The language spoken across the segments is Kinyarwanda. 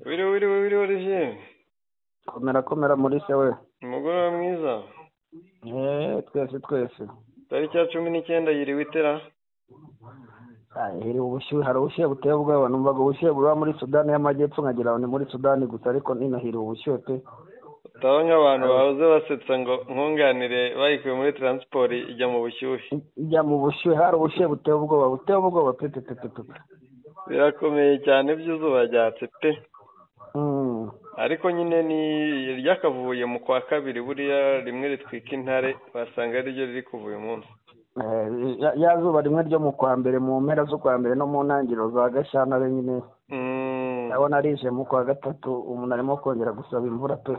Wiriwe wiriwe wiriwe Olivier komera komera muri se we umugoroba mwiza eee twese twese tariki ya cumi n'icyenda yiriwe itera hiri ubushyuhe hari ubushyuhe buteye ubwoba numvaga ubushyuhe buba muri sudani y'amajyepfo nkagira ngo ni muri sudani gusa ariko nino hiri ubushyuhe pe utaho nk'abantu bahoze basetsa ngo nkunganire bayikuye muri taransiporo ijya mu bushyuhe ijya mu bushyuhe hari ubushyuhe buteye ubwoba buteye ubwoba pe pe pe pe pe birakomeye cyane by'izuba ryatse pe Mm. ariko nyine ni ryakavuye mu kwa kabiri buriya rimwe ritwika intare basanga ari ryo riri kuva uyu munsi Eh, ya- ya zuba rimwe ryo mu kwa mbere mu mpera z'ukwa mbere no mu ntangiriro za gashyantare nyine Mm, ndabona rije mu kwa gatatu umuntu arimo kongera gusaba imvura pe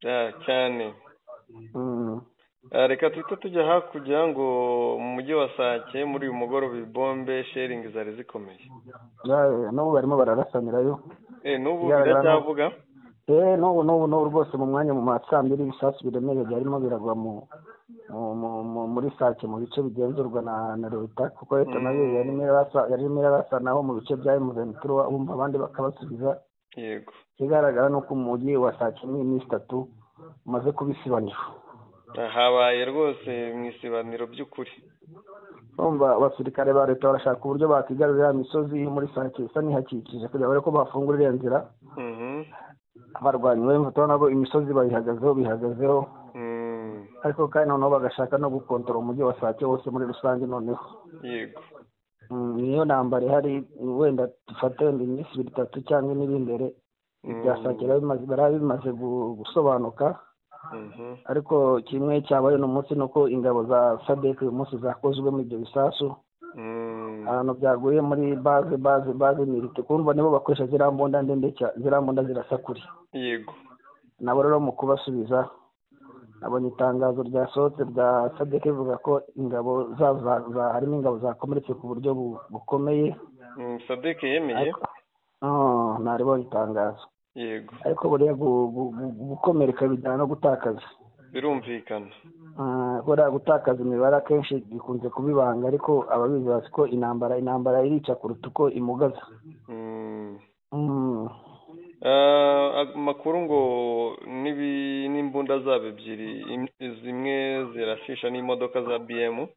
yeah, cyane Mm. Ah, reka tuhite tujya hakurya ngo mu mujyi wa sake muri uyu mugoroba ibombe sheringi zari zikomeye Ya- n'ubu barimo bararasanirayo Eh, n'ubu Bigaragara no- biracyavuga eee n'ubu n'ubu n'ubu rwose mu mwanya mu ma saa mbiri ibisasu biremereye byarimo biragwa mu mu- mu- mu- muri sake mu bice bigenzurwa na na leta kuko leta nayo Mm. yarimo irarasa- yarimo irarasanaho mu bice bya emuventuro bumva abandi bakabasubiza yego ikigaragara ni uko umujyi wa sake muri iyi minsi itatu umaze kuba isibaniro Ah, habaye rwose mu isibaniro by'ukuri urumva abasirikare ba leta barashaka uburyo bakigarurira ya misozi iri muri sake isa n'ihakikije kugira ngo barebe ko bafungura iriya nzira Mhm. abarwanyi barimo turabona nabo imisozi bayihagazeho bihagazeho Mm, ariko kandi noneho bagashaka no gukontorora umujyi wa sake wose muri rusange noneho yego Mm, niyo ntambara ihari wenda dufate wenda iminsi ibiri itatu cyangwa ine iri imbere ibya Mm, sake biba bimaze- biba bimaze gu- gusobanuka mhm. ariko kimwe cyabaye uno munsi ni uko ingabo za sadek uyu munsi zakozwe muri ibyo bisasu Mm, ahantu byaguye muri baze baze baze mirite kumva nibo bakoresha ziriya mbunda ndende cya- ziriya mbunda zirasa kure yego nabo rero mu kubasubiza nabonye itangazo ryasohotse rya sadeke rivuga ko ingabo zabo za- za- harimo ingabo zakomeretse ku buryo bu- bukomeye Mm, sadek yemeye ariko Ah, naribonye itangazo yego ariko buriya gu- gu- gu- gukomereka bijyana no gutakaza birumvikana Ah, buriya gutakaza imibare akenshi bikunze kuba ibanga ariko ababizi bazi ko intambara intambara irica kuruta uko imugaza Mm. Mm. Ah, amakuru ngo n'ibi- n'imbunda zabo ebyiri im- zimwe zirashisha n'imodoka za bm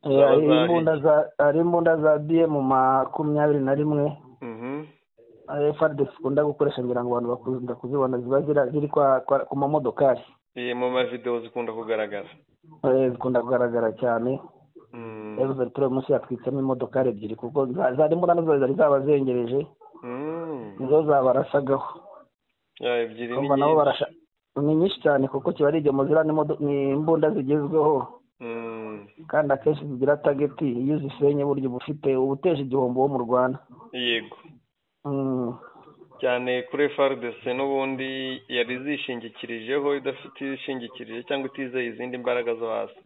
Eh, Zaba hari zari- imbunda za- hari imbunda za bm makumyabiri na rimwe Mhm. faride zikunda gukoresha ngira ngo abantu bakunda kuzibona ziba zira- ziri kwa- kwa- ku mamodokari Eh, mu mavidewo zikunda kugaragara Eh, zikunda kugaragara cyane Mm. yavuze ati uyu munsi yatwitsemo imodokari ebyiri kuko za- zari imbunda nazo zari zabazengereje Mm. nizo zabarasagaho Ya, ebyiri ni kumva nabo nyinshi. barasha ni nyinshi cyane kuko kiba ari igemo ziriya ni modo- ni imbunda zigezweho Mm. kandi akenshi zigira tageti iyo uzisenye burya uba ufite uba uteje igihombo wo mu rwanda yego Mm. cyane kuri frdc n'ubundi yari zishingikirijeho idafite ishingikirije cyangwa itizeye izindi mbaraga zo hasi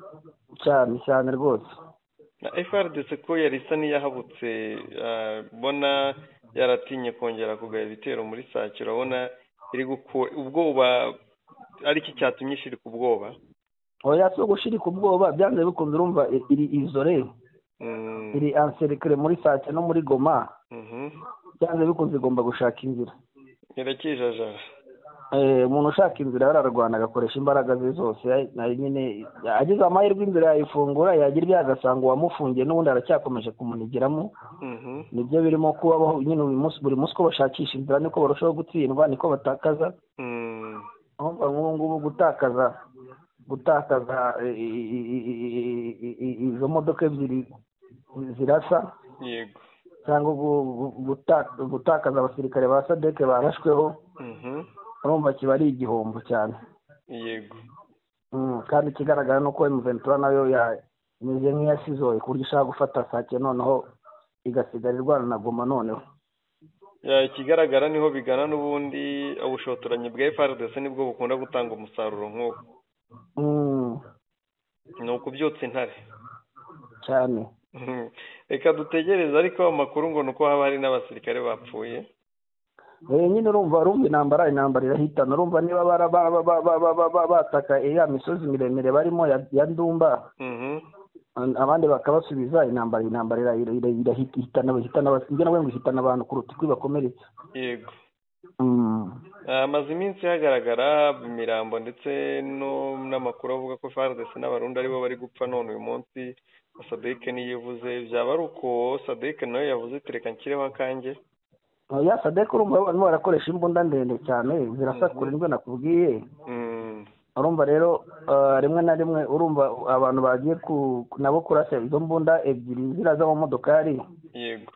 cyane cyane rwose na frdc ko yari isa n'iyahabutse ah, bona yaratinye kongera kugaba ibitero muri sake urabona iri gukura ubwoba ariki cyatumye ishirika ubwoba oya si ugushirika ubwoba byanze bikunze urumva i- iri izore Mm, iri anserikare muri sake no muri goma mhm. byanze bikunze igomba gushaka inzira irakijajara Eh, umuntu ushaka inzira yararwana agakoresha imbaraga ze zose ya- na nyine agize amahirwe inzira yayifungura yagira ibyaha agasanga uwamufungiye n'ubundi aracyakomeje kumunigiramo Mhm. nibyo birimo kubaho nyine buri munsi buri munsi uko bashakisha inzira niko barushaho gutsindwa niko batakaza Mm, urumva nk'ubu ngubu gutakaza gutakaza eh, i- i- i- i- i- i- izo modoka ebyiri zirasa yego cyangwa gu- gu- guta- gutakaza abasirikare ba sadeke barashweho Mhm. urumva kiba ari igihombo cyane yego Mm, kandi ikigaragara ni uko emuventura nayo ya- imeze nk'iyasizoye ku buryo ishaka gufata sake noneho igasigara irwana na goma noneho Ya, ikigaragara niho bigana n'ubundi ubushotoranyi bwa FRDC nibwo bukunda gutanga umusaruro nk'ubu Mm, ni ukubyutsa intare cyane reka dutegereze ariko amakuru ngo ni uko haba hari n'abasirikare bapfuye Eh, nyine urumva urumva intambara intambara irahitana urumva niba bara- ba- ba- ba- ba- ba- ba- ba- bataka ya misozi miremire barimo ya ya ndumba Mhm. an- abandi bakabasubiza intambara intambara ira- ira- ira- irahita- ihitana ihitana abas- ibyo nawe ngo ihitana abantu kuruta uko ibakomeretsa yego hamaze iminsi hagaragara imirambo ndetse n'amakuru avuga ko FARDC n'abarundi aribo bari gupfa none uyu munsi sadek niyo ivuze byaba ari uko sadek nawe yavuze tereka nshyireho akange ya sadek urumva barimo barakoresha imbunda ndende cyane zirasakura indwe nakubwiye urumva rero rimwe na rimwe urumva abantu bagiye nabo kurasa izo mbunda ebyiri ziriya z'amamodokari yego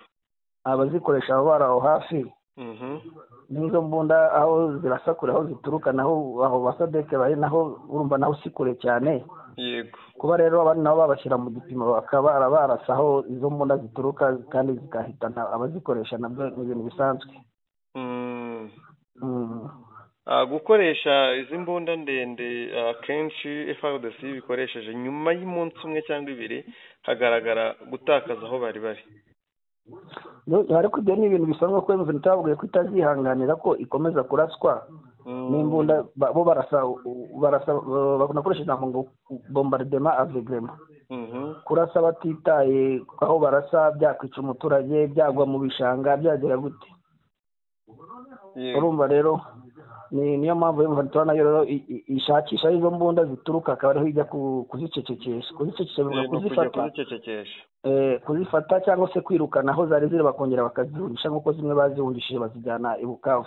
abazikoresha baba bari aho hafi n'izo mbunda aho zirasakura aho zituruka naho aho basadeke bari naho urumva naho si kure cyane yego kuba rero abandi nabo babashyira mu gipimo bakaba barasa aho izo mbunda zituruka kandi zigahitana abazikoresha nabyo ni ibintu bisanzwe Mm. Ah, gukoresha izi mbunda ndende akenshi FRDC bikoresheje nyuma y'umunsi umwe cyangwa ibiri hagaragara gutakaza aho bari bari Yo- ariko ibyo ni ibintu bisanzwe kuko mvuna itababwiye ko itazihanganira ko ikomeza kuraswa n'imbunda ba- bo barasa barasa bakoresha ijambo ngo bombardement avegrema Mhm. kurasa batitaye aho barasa byakwica umuturage byagwa mu bishanga byagera gute Yego. urumva rero ni niyo mpamvu yumva tubona rero i- i- ishakisha aho izo mbunda zituruka akaba ariho ijya ku- kuzicecekesha kuzicecekesha bivuga Yego, kujya kuzifata kuzicecekesha eh, kuzifata cyangwa se kwirukana aho zari ziri bakongera bakazihungisha nk'uko zimwe bazihungishije bazijyana i bukavu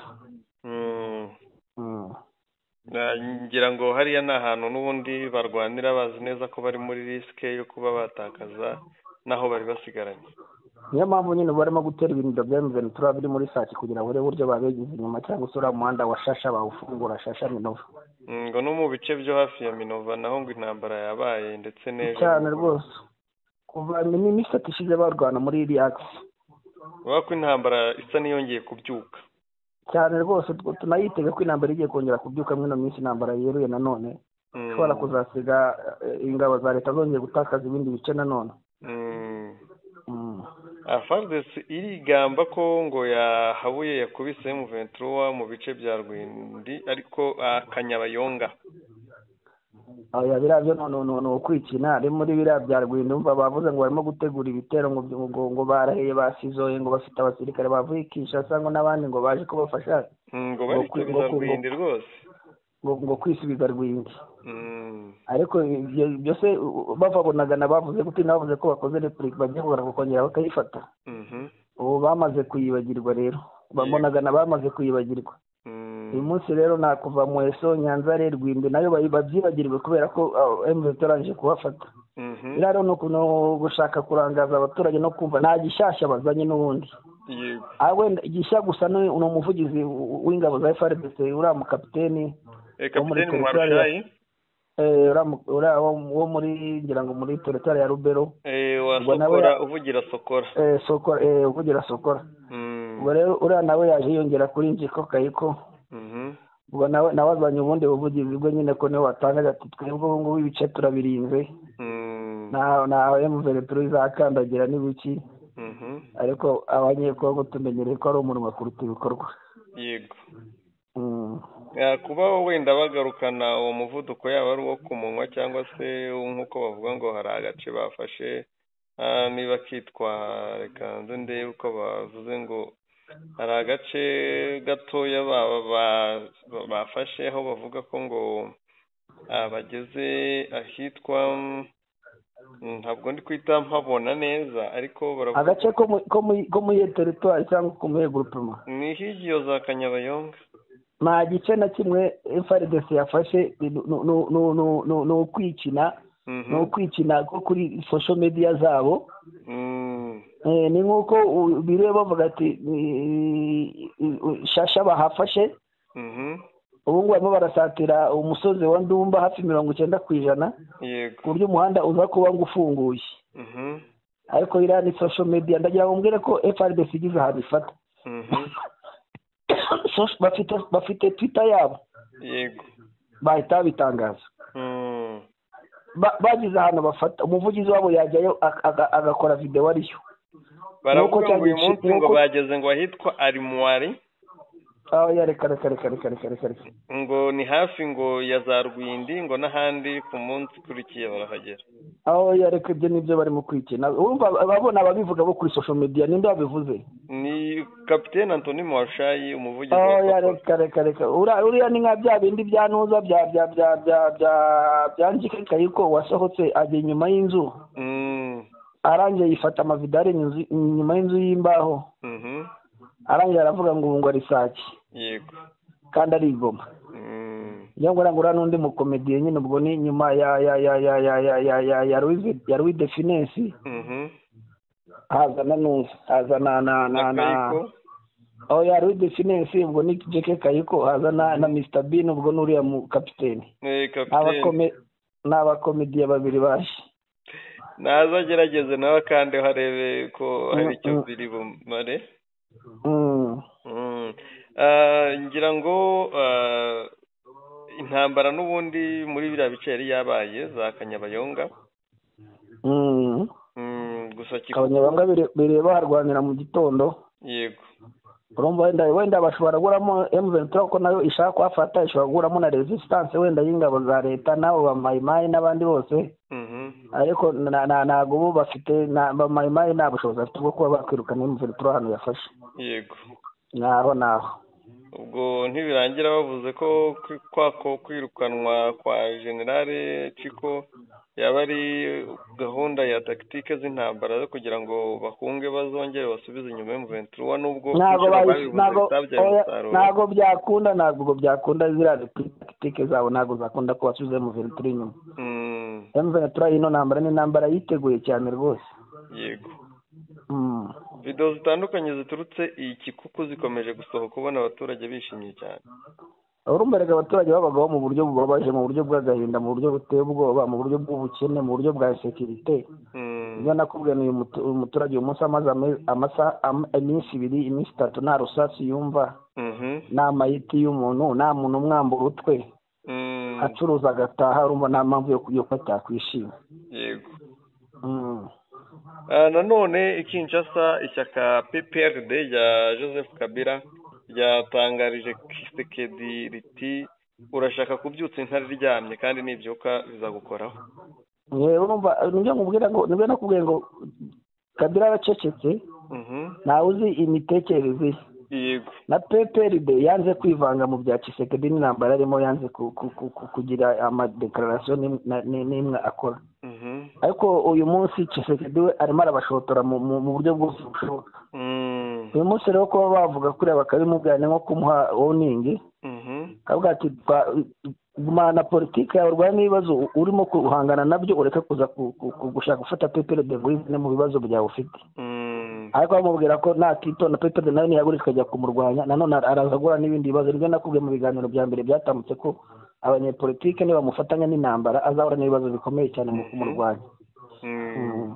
Mm. Mm. Na- ngira ngo hariya ni ahantu n'ubundi barwanira bazi neza ko bari muri risike yo kuba batakaza n'aho bari basigaranye niyo mpamvu nyine ubu barimo gutera ibintu bya mvn tura biri muri sake kugira ngo urebe uburyo babegeza inyuma cyangwa se uriya muhanda wa shasha bawufungura shasha minova Mm, ngo no mu bice byo hafi ya minova naho ngo intambara yabaye ndetse n'ejo cyane rwose kuva imisatsi ishize barwana muri iriya akisi urabona ko intambara isa n'iyongeye kubyuka cyane rwose tw- tunayitega ko intambara igiye kongera kubyuka mwino minsi intambara yeruye nanone Mm. ishobora kuzasiga eh, ingabo za leta zongeye gutakaza ibindi bice nanone Mm. Mm. Fardes irigamba ko ngo yahabuye yakubise M23 mu bice bya Rwindi ariko ah, Kanyabayonga oya biriya byo no- no- ni ukwikina ari muri biriya bya rwindo umva bavuze ngo barimo gutegura ibitero ngo byo- ngo ngo barahiye basizoye ngo bafite abasirikare bavuye i Kinshasa ngo n'abandi ngo baje kubafasha Mm, ngo Ngo kwi- barisubiza ngo ku- Rwindi rwose ngo ngo kwisubiza rwindi Mm. ariko ibyo byose u- bavabonagana bavuze guti bavuze ko bakoze repurika bagiye kugaruka bakongera bakayifata Mhm. ubu bamaze kuyibagirwa rero babonagana bamaze kuyibagirwa Mm. uyu munsi rero nakuva muheso nyanza re rwinde nayo bayi- babyibagirwe kubera ko emuveti yarangije kubafata Mhm. biriya rero ni uku- ni ugushaka kurangaza abaturage no kumva nta gishyashya bazanye n'ubundi Yego. Ah, wenda igishya gusa ni ni umuvugizi w- w'ingabo za FRDC uriya mukapiteni Eh, wo muri Kapiteni Pretoria. Mwarshayi eh, uriya mu- uriya wo wo muri ngira ngo muri teritwari ya rubero eh wa Ubwo nawe Sokora ya- uvugira Sokora. eh, sokora eh, uvugira sokora Mm. ubwo rero uriya nawe yaje yiyongera kuri njiko kayiko Mhm. ubwo nawe nawe azanye ubundi buvugizi bwe nyine ko niwe watangaje ati twebwe ubu ngubu ibice turabirinze Mm. nta nta emuvereturu izakandagira n'ibiki Mhm. ariko abanyekongo tumenyereye ko ari umunwa kuruta ibikorwa Yego. Mm. Ya, kuba wenda bagarukana uwo muvuduko yaba ari uwo ku munwa cyangwa se nk'uko bavuga ngo hari agace bafashe ah, niba kitwa reka nze ndebe uko bavuze ngo hari agace gatoya ba- ba- ba- bafashe aho bavuga ko ngo ah, bageze ahitwa mm, ntabwo ndi kwita mpabona neza ariko baravuga agace ko mu- ko mu- ko muri iyo teritwari cyangwa ko muri iyo gurupema ni higiyo za kanyabayonga nta gice na kimwe frdc yafashe ni- ni- ni- ni- ni- ni- ni ukwikina Mhm. ni ukwikina ko kuri social media zabo Mm. Eh, ni nk'uko u- biriwe bavuga ati "Ni- i- i- shasha bahafashe Mhm. ubu ngubu barimo barasatira umusozi wa ndumba hafi mirongo icyenda ku ijana ku yego buryo umuhanda uza kuba ngo ufunguye Mhm. ariko iriya ni social media ndagira ngo mbwire ko frdc igize ahantu ifata Mhm. Social- bafite bafite twitter yabo yego bahita babitangaza Mm. Ba- bagize ahantu bafata umuvugizi wabo yajyayo ak- aga- agakora videwo ariyo baravuga ngo cyangwa uyu ici- munsi ngo nuko- bageze ngo ahitwa arimwari aho yareka reka reka reka reka reka reka ngo ni hafi ngo ya za rwindi ngo n'ahandi ku munsi ukurikiye barahagera aho yareka ibyo nibyo barimo kwikina urumva ababona ababivuga bo kuri social media ninde wabivuze ni kapitene antoni mwashayi umuvugizi aho yareka reka reka ura- uriya ni nka bya bindi bya nuza bya bya bya bya bya bya njike kayiko wasohotse ajya inyuma y'inzu Mm, arangiye yifata amavidari inzu- inyuma y'inzu y'imbaho mhm, arangiye aravuga ngo ubu ngo arisake yego kandi arigoma Mm, iyo ngo urangura n'undi mukomediye nyine ubwo ni nyuma ya ya ya ya ya ya ya ya ya Louis- ya Louis de Finesse mhm. haza na nuza haza na na na na na kayiko aho ya Louis de Finesse ubwo ni Jeke Kayiko haza na na Mr Bean ubwo n'uriya mu kapiteni eh, Ni kapitene abakome- ni abakomediye babiri baje naza agerageze nawe kandi harebe ko hari icyo Mm, mm. biri bumare Mm. Mm. Ah, ngira ngo ah, intambara n'ubundi muri biriya bice yari yabaye za kanyabayonga Mm. Mm, gusa kiko abanyabanga bire- bireba baharwanira mu gitondo yego urumva wenda wenda bashobora gukuramo M23 ko nayo ishaka kuhafata ishobora gukuramo na resistance wenda y'ingabo za leta n'abo bamayimayi n'abandi bose Mhm. ariko na- na- ntabwo ubu bafite na- bamayimayi nta bushobozi afite bwo kuba bakwirukana M23 ahantu yafashe yego naho naho ubwo ntibirangira bavuze ko kwi- kwako kwirukanwa kwa generale ciko yaba ari gahunda ya tagitike z'intambara zo kugira ngo bahunge bazongere basubize inyuma y'umuventura nubwo ntabwo inshuro bayi- babivuze ntabwo bitabyaye oya, umusaruro ntabwo byakunda ntabwo ubwo byakunda ziriya tagitike zabo ntabwo zakunda ko basubiza M23 inyuma Mm, M23 ino ntambara ni intambara yiteguye cyane rwose yego Mm. videwo zitandukanye ziturutse iyi kikuku zikomeje gusohoka ubona abaturage bishimye cyane urumva reka abaturage babagaho mu buryo bubabaje mu buryo bw'agahinda mu buryo buteye ubwoba mu buryo bw'ubukene mu buryo bwa sekirite Mm, ibyo nakubwiye ni uyu mutu- uyu muturage uyu munsi amaze ame- amasa- am- iminsi ibiri iminsi itatu nta rusasi yumva mhm, nta mayiti y'umuntu nta muntu umwambura utwe mm, acuruza agataha urumva nta mpamvu yo yo kuba atakwishima yego Mm. Ah, nanone i Kinshasa ishyaka PPRD rya Joseph Kabila ryatangarije Kisekedi riti urashaka kubyutsa intare iryamye kandi nibyuka bizagukoraho yewe urumva nibyo nkubwira ngo nibyo nakubwiye ngo kabila aracecetse Mhm, ntawe uzi imitekerereze ye yego na PPRD yanze kwivanga mu bya Tshisekedi n'intambara arimo yanze ku- ku- ku- ku- kugira amadekararasiyo n'im- na- ni- n'imwe akora Mhm, ariko uyu munsi Tshisekedi we arimo arabashotora mu mu- mu buryo bwose bushoboka mm, uyu munsi rero kuba bavuga kuriya bakabimubwira ni nko kumuha woningi mhm, akavuga ati "Twa- gumana politiki yawe urwane n'ibibazo urimo guhangana nabyo ureke kuza ku- ku- ku- gushaka gufata PPRD bimwe mu bibazo byawe ufite mm, ariko bamubwira ko nakitonda pepe nawe niyagurika ikajya kumurwanya nanone araza guhura n'ibindi bibazo nibyo nakubwiye mu biganiro bya mbere byatambutse ko abanyepolitike nibamufatanya n'intambara azahura n'ibibazo bikomeye cyane mu kumurwanya mm.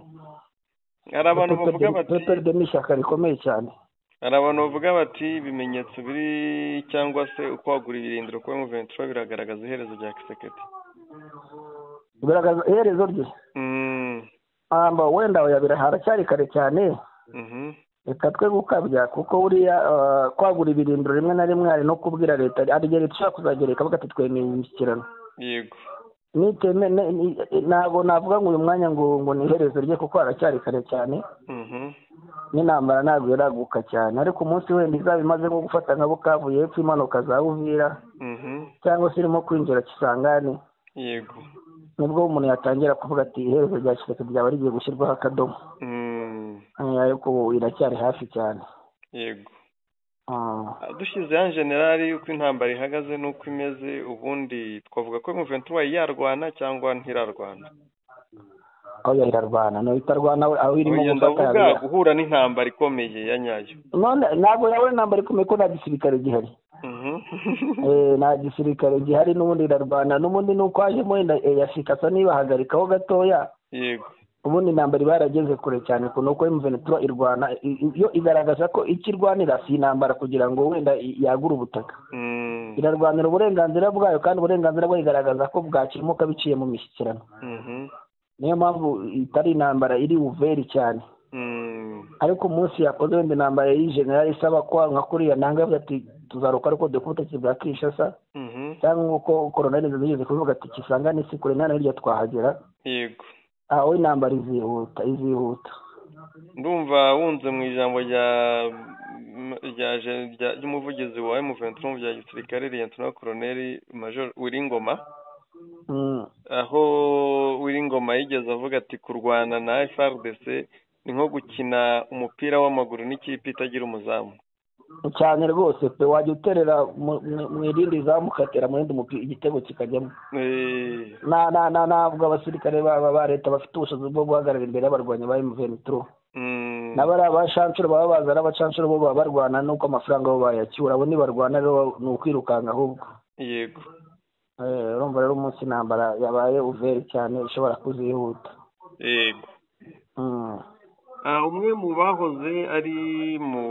hari abantu bavuga bati pepe ni ishyaka rikomeye cyane hari abantu bavuga bati ibimenyetso biri cyangwa se ukwagura ibirindiro kuri Muventura biragaragaza iherezo rya Kisekedi bigaragaza iherezo rye Mm, amba wenda yabira haracyari kare cyane mhm, reka twe gukabya kuko buriya ah, kwagura ibirindiro rimwe na rimwe hari no kubwira leta hari igihe leta ishobora kuzagereka ikavuga ati twemeye imishyikirano yego niteme ne- ni- ntabwo navuga ngo uyu mwanya ngo ngo ni iherezo rye kuko haracyari kare cyane Mhm. n'intambara ntabwo iraguka cyane ariko umunsi wenda izaba imaze nko gufata nka bukavuye hepfo imanuka za buvira Mhm. cyangwa se irimo kwinjira kisangani yego nibwo umuntu yatangira kuvuga ati iherezo rya kireke ryaba rigiye gushyirwaho akadomo Mm, Eh, ariko ubu iracyari hafi cyane yego Ah. Ah, dushyizeho generali uko intambara ihagaze n'uko imeze ubundi twavuga ko muventura yarwana cyangwa ntirarwana aho yararwana no itarwana we aho irimo Oya, gufata ndavuga hariya. guhura n'intambara ikomeye ya nyayo none ntabwo yawe intambara ikomeye ko nta gisirikare gihari Mhm. Eh, nta gisirikare gihari n'ubundi irarwana n'ubundi ni uko hajemo wenda ya fikasa nibahagarikaho gatoya yego ubundi intambara iba yarageze kure cyane kuno uko M23 irwana i- i- yo igaragaza ko icyo irwanira si intambara kugira ngo wenda i- yagure ubutaka Mm, irarwanira uburenganzira bwayo kandi uburenganzira bwayo igaragaza ko bwakemuka biciye mu mishyikirano mhm, niyo mpamvu itari intambara iri uveri cyane mm, ariko umunsi yakoze wenda intambara y'i generali isaba kwanka kuriya nanga yavuze ati tuzaruka ariko dukubita ubutegetsi bwa kinshasa mhm, cyangwa uko koronari nziza yigeze kuvuga ati kisangane si kure nta na hirya twahagera yego aha we intambara izihuta izihuta ndumva wunze mu ijambo rya ry'umuvugizi wa emuventurumu bya gisirikare riyantura koroneri major wiringoma aho wiringoma yigeze avuga ati kurwana na FRDC ni nko gukina umupira w'amaguru n'ikipe itagira umuzamu cyane rwose pe wajya uterera mu irindi zamu ukatera mu yindi igitego kikajyamo ntabwo abasirikare ba leta bafite ubushobozi bwo guhagarara imbere y'abarwanyi ba emuventuro nabo ari abashancuro baba baza ari abashancuro bo baba barwana nuko amafaranga bo bayacyura abo ntibarwana rero ni ukwirukanka ahubwo yego urumva rero umunsi intambara yabaye uveri cyane ishobora kuzihuta yego umwe mu bahoze ari mu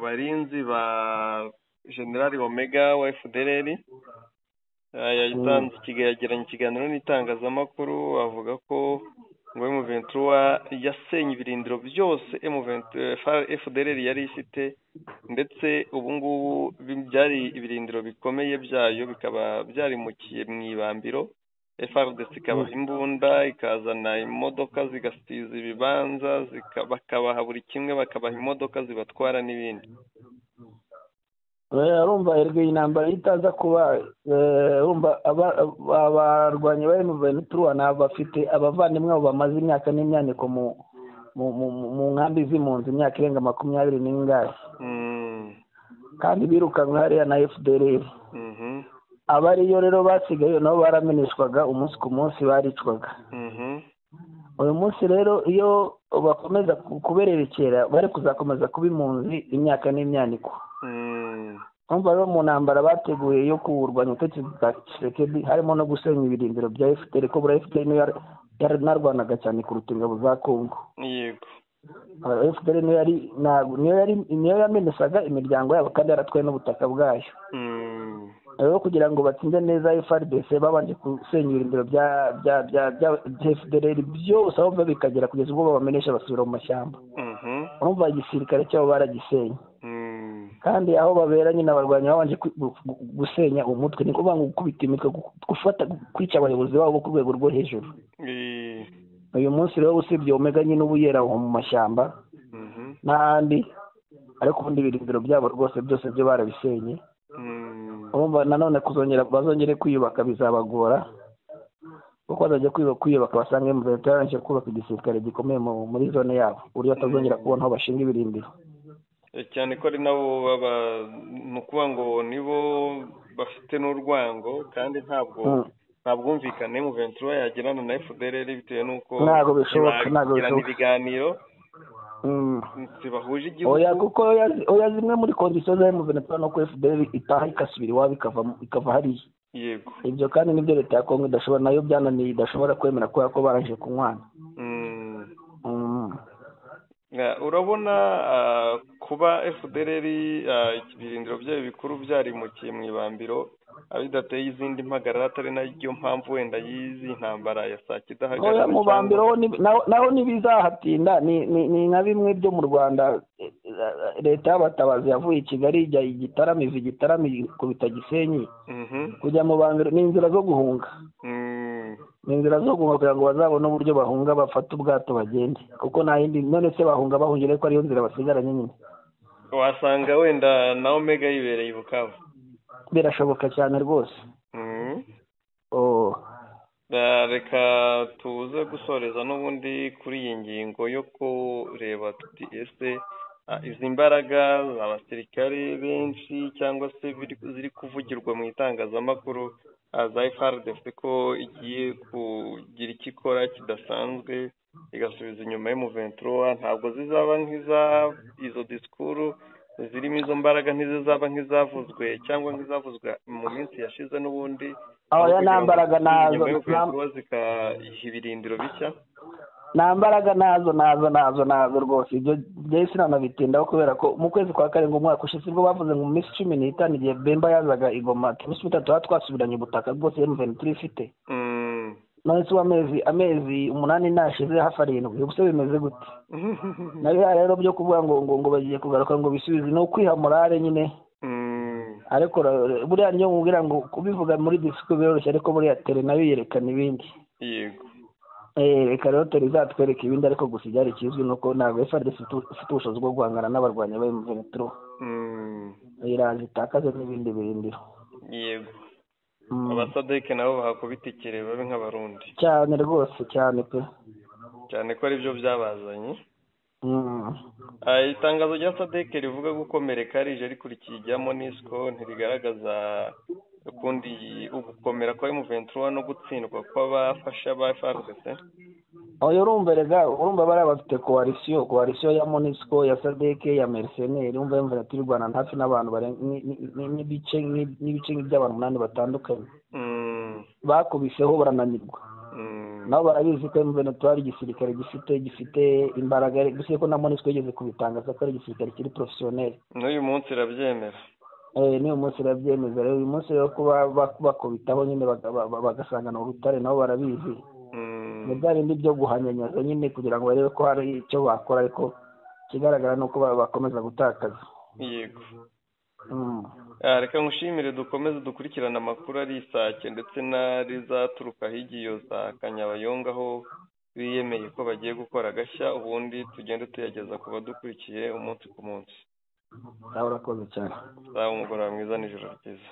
barinzi ba generali omega wa fdrr yatanze yagiranye ikiganiro n'itangazamakuru avuga ko ngo emuventura yasenye ibirindiro byose fdrr yari ifite ndetse ubu ngubu byari ibirindiro bikomeye byayo bikaba byarimukiye mu ibambiro frdc ikabaha imbunda ikazana imodoka zigasiza ibibanza bakabaha buri kimwe bakabaha imodoka zibatwara n'ibindi urumva erega iyi ntambara itaza kuba urumva abarwanyi ba emuventura ni abafite abavandimwe bo bamaze imyaka n'imyaniko mu nkambi z'impunzi imyaka irenga makumyabiri n'ingahe kandi birukanwe hariya na fdr abariyo rero basigaye nabo barameneshwaga umunsi ku munsi baricwaga uyu munsi rero iyo bakomeza kubererekera bari kuzakomeza kuba impunzi imyaka n'imyaniko urumva rero mu ntambara bateguye yo kurwanya ubutegetsi bwa kisekedi harimo no gusenya ibirindiro bya efuperi ko buriya efuperi niyo yararwanaga cyane kuruta ingabo za kongo yego efuperi niyo yamenesaga imiryango yabo kandi yaratwaye n'ubutaka bwayo rero kugira ngo batsinde neza FRDC babanje gusenya ibirindiro bya bya bya bya FDLR byose aho biva bikagera kugeza ubwo babamenesha basubira mu mashyamba urumva igisirikare cyabo baragisenye kandi aho babera nyine abarwanyi babanje gusenya umutwe ni ukuvuga ngo gukubita imitwe gufata kwica abayobozi babo ku rwego rwo hejuru uyu munsi rero usibye omega nyine uba yera mu mashyamba n'ahandi ariko ubundi ibirindiro byabo rwose byose byo barabisenye urumva nanone kuzongera bazongere kwiyubaka bizabagora kuko bazajya kwiyubaka basanga emuventi yarangije kubaka igisirikare gikomeye muri zone yabo uburyo batazongera kubona aho bashinga ibirindiro cyane ko ari nabo baba ni ukuvuga ngo nibo bafite n'urwango kandi ntabwo nta bwumvikane emuventi yagirana na fdr bitewe n'uko ntabwo bishoboka ntabwo bishoboka ibiganiro bahuje igihugu oya kuko oya zimwe muri kondisiyo za emuventura no ku fdr itaha ikasubira iwabo ikava hariya yego ibyo kandi nibyo leta ya kongo idashobora nayo byananiye idashobora kwemera kubera ko barangije kunywana urabona kuba fdr ibirindiro byayo bikuru byarimukiye mu ibambiro bidateye izindi mpagarara atari nayo mpamvu wenda y'izi ntambara ya saa sita hagati mu bambiro naho ntibizahatinda ni nka bimwe byo mu rwanda leta y'abatabazi yavuye i kigali ijya igitarama iva igitarama ikubita gisenyi kujya mu bambiro ni inzira zo guhunga ni inzira zo guhunga kugira ngo bazabone uburyo bahunga bafate ubwato bagende kuko nta yindi none se bahunga bahungira ko ariyo nzira basigaranye nyine wasanga wenda na omega yibereye i bukavu birashoboka cyane rwose reka tuze gusoreza n'ubundi kuri iyi ngingo yo kureba tuti ese izi mbaraga abasirikare benshi cyangwa se ziri kuvugirwa mu itangazamakuru za frdc ko igiye kugira icyo ikora kidasanzwe igasubiza inyuma y'umuventura ntabwo zizaba nk'iza izo disikuru zirimo izo mbaraga ntizizaba nk'izavuzwe cyangwa nk'izavuzwe mu minsi yashize n'ubundi oya nta mbaraga nazo zikayiha ibirindiro bishya nta mbaraga nazo nazo nazo nazo rwose ibyo byari sinanabitindaho kubera ko mu kwezi kwa karindwi umwaka ushize ubwo bavuze ngo mu minsi cumi n'itanu igihe bemba yazaga igoma iminsi itatu tuba twasubiranye ubutaka bwose emuveni turi ifite none se amezi amezi umunani nashize hafi arindwi ubuse bimeze gute na biriya rero byo kuvuga ngo ngo ngo bagiye kugaruka ngo bisubize ni ukwiha morale nyine ariko buriya niyo mubwira ngo kubivuga muri disiko biroroshye ariko buriya tere nayo yerekana ibindi yego reka rero turi zatwereke ibindi ariko gusa ibyari kizwi ni uko ntabwo frdc ifite ubushobozi bwo guhangana n'abarwanyi ba mvenitro iraje itakaze n'ibindi birindiro yego abasadeke nabo bahakubitikire babe nk'abarundi cyane rwose cyane pe cyane ko aribyo byabazanye itangazo rya sadeke rivuga gukomereka rije rikurikiye irya monisco ntirigaragaza ukundi ugukomera kwa emuventura no gutsindwa kw'abafasha ba frdc oya urumva rega urumva bari bafite koalisiyo koalisiyo ya monisco ya sadeke ya merceneri urumva emuventura irwana hafi n'abantu n'ibice n'ibice by'abantu umunani batandukanye bakubiseho barananirwa nabo barabizi ko emuventura ari igisirikare gifite gifite imbaraga gusa ko na monisco yigeze kubitangaza ko ari igisirikare kiri porofesiyoneri n'uyu munsi irabyemera n'uyu munsi irabyemeza rero uyu munsi rero ko bakubitaho nyine bagasangana urutare nabo barabizi ni bya bindi byo guhanyanyaza nyine kugira ngo barebe ko hari icyo bakora ariko ikigaragara ni uko bakomeza gutakaza yego reka ngushimire dukomeze dukurikirane amakuru ari isake ndetse n'arizaturuka hirya iyo za kanyabayonga aho biyemeye ko bagiye gukora agashya ubundi tugende tuyageza ku badukurikiye umunsi ku munsi nawe urakoze cyane nawe umugoroba mwiza nijoro ryiza